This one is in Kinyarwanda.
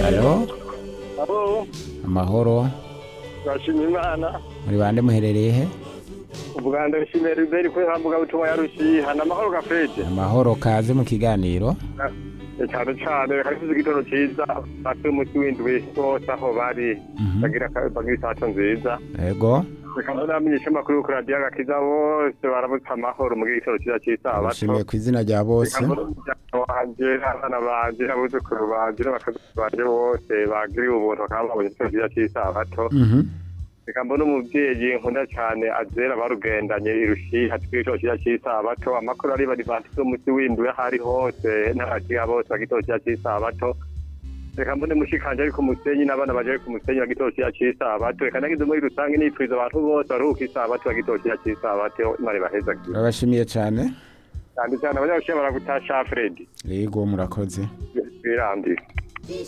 halo Abo, amahoro turashima imana muri bande muherereye he ubwa mbere nshimiye riberi ko hambuga butuma yarushiha ni amahoro gafete amahoro kaze mu kiganiro Eh, cyane cyane karifuza igitondo cyiza batwe umuti w'indwi bose aho bari Mhm. bagira ka- bagira isato nziza yego reka namenyesha amakuru ku radiyo agakiza bose baramutse amahoro mugira igitondo cyiza cy'isabato nshimiye ku izina rya bose wanjye abana banje abuzukuru banje n'abakazi banje bose bagiriwe ubuntu bakaba babonye igitondo cyiza cy'isabato Mhm. reka mbone umubyeyi nkunda cyane azera barugendanye irushiha tw'igitondo cyiza cy'isabato amakuru ari badivantisi umunsi w'indwi aho ari hose n'abakiga bose bagitondo cyiza cy'isabato reka mbone mushikanje ari ku musenyi n'abana baje ari ku musenyi bagitondo cyiza cy'isabato reka nagize muri rusange nipfuza abantu bose baruhuka isabato bagitondo cyiza cy'isabato imana ibaheza turabashimiye cyane cyane cyane abanyabushihe baragutasha fredi yego murakoze birambye